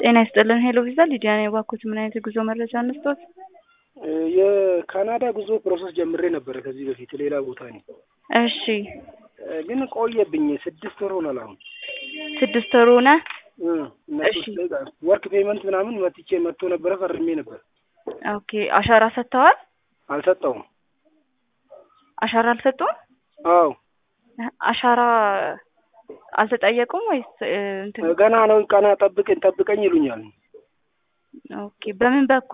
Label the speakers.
Speaker 1: ጤና ይስጥልን ሄሎ ቪዛ ሊዲያ ነኝ። እባክዎት ምን አይነት የጉዞ መረጃ እንስጥዎት?
Speaker 2: የካናዳ ጉዞ ፕሮሰስ ጀምሬ ነበረ ከዚህ በፊት ሌላ ቦታ ነኝ፣
Speaker 1: እሺ
Speaker 2: ግን ቆየብኝ። ስድስት ወር ሆኗል። አሁን
Speaker 1: ስድስት ወር ሆነ።
Speaker 2: እነሱ
Speaker 1: እሺ።
Speaker 2: ወርክ ፔመንት ምናምን መጥቼ መጥቶ ነበረ ፈርሜ ነበር።
Speaker 1: ኦኬ አሻራ ሰጥተዋል?
Speaker 2: አልሰጠውም።
Speaker 1: አሻራ አልሰጡም?
Speaker 2: አዎ
Speaker 1: አሻራ አልተጠየቁም ወይስ እ፣ እንትን
Speaker 2: ገና ነው። ቀና ጠብቀኝ ጠብቀኝ ይሉኛል።
Speaker 1: ኦኬ በምን በኩል